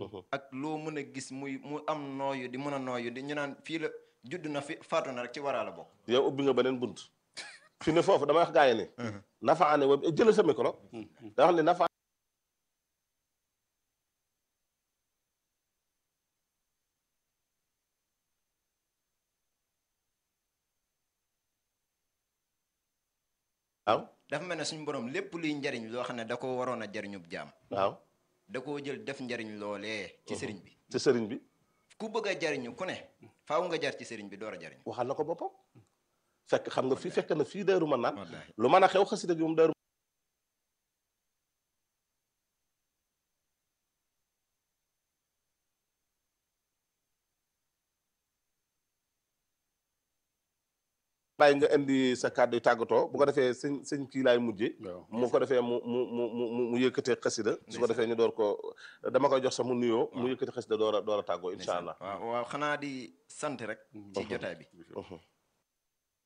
ak loo mën a gis muy mu am nooyu di mën a nooyu di ñu naan fii la judd na fi faatu na rek ci waraa la bokk yow ubbi nga beneen bunt fi ne foofu damay wax gaa yi ni nafaane wa jëlal sa micro da wax ni nafa waaw dafa mel ne suñu borom lépp luy njariñ loo xam ne da ko waroon a jariñub jaam waaw da koo jël def njariñ loolee ci sëriñ bi ci sëriñ bi ku bëgg a jariñu ku ne faaw nga jar ci sëriñ bi door a jariñ waxal na ko boppam fekk xam nga fii fekk na fii Daaru Manaan wallaahi lu mën a xew xasida gi moom Daaru bàyyi nga indi sa kàddu yu tàggatoo bu ko defee sëñ sëñ kii laay mujje waaw mu ko defee mu mu mu mu mu yëkkatee xasida su ko defee ñu door ko dama koy jox sax mu nuyoo mu yëkkati xasida door a door a tàggoo incha allah waaw waaw xanaa di sant rek ci jotaay bi